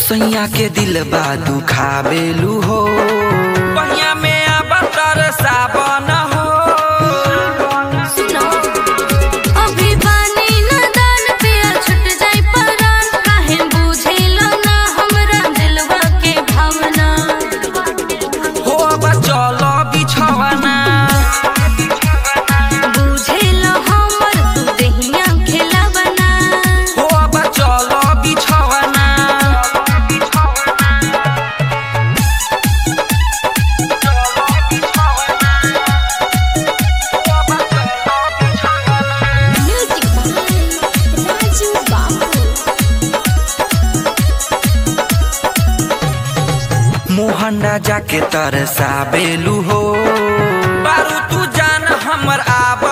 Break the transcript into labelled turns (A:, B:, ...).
A: सैया के दिल बा दुखाबेलू हो पहिया में अब तरसावन हो
B: सुनो अभी बानी नदान पिया छुट जाई परान काहे बुझेला ना हमरा दिलवा के भावना
A: हो अब चल बिछवाना
B: बुझेला हमर तू देहिया खेलावना
A: हो अब चल बिछवाना
B: म्यूजिक राजू बाबू
A: मोहन राजा के तरसाबेलू हो बारू तू जान हमर आब